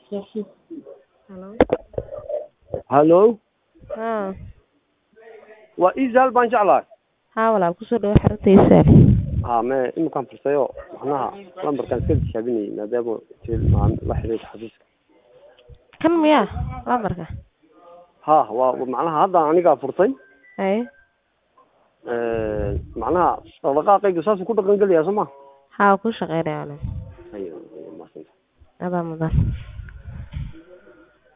Hello. hallo Haa. waa isaal baan jeclahay Haa walaal kusoo dhawo xarunta ha me iminkaan fursayo macnaha lambarkaan iska tijaabinayay maadaama til- aan la xiriirka xafiiska Kan miyaa lambarka? ha waa macnaha hadda anigaa furtay Haye. macnaha dhaqdhaqaaqayga saasuu ku dhaqan gelayaa soo ma Haa ku shaqeynaya walaal. Ayo, ayo, mahadsantahay. Adaa mudan.